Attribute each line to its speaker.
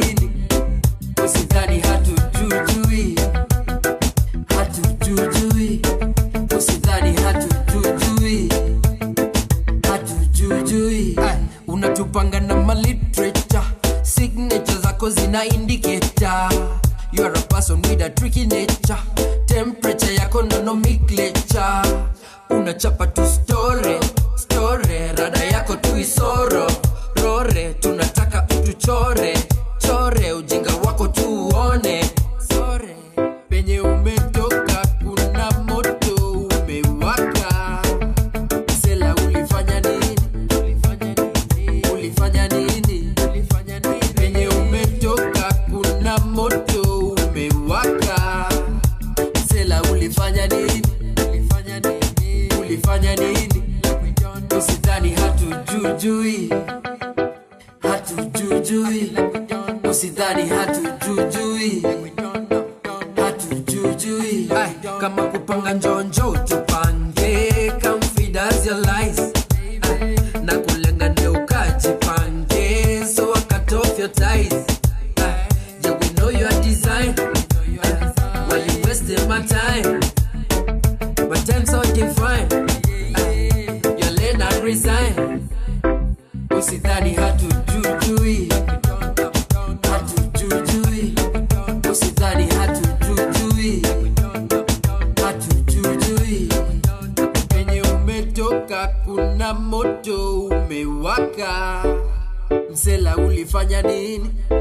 Speaker 1: nini usidhani hatujujui hatujujui usidhani hatujujui hatujujui Ay, unatupanga na maliterature signature zako zina indicator you are a person with a tricky nature temperature yako nonomenclature unachapa tu story story rada yako tu isoro rore tunataka utuchore chore ujinga wako tu uone sore penye umetoka kuna moto umewaka sela ulifanya nini ulifanya nini penye umetoka kuna moto umewaka sela ulifanya nini ulifanya nini usidhani hatujujui hatujujui usidhani hatujujui hatujujui Ay, kama kupanga njonjo tupange come feed us your lies Ay, na kulenga ndio ukajipange so I cut off your ties Ay, yeah, we know your design Ay, why you wasting my time my time so divine Ay, your lane I resign usidhani hatujujui hatujujui usidhani hatujujui hatujujui penye umetoka kuna moto umewaka msela ulifanya nini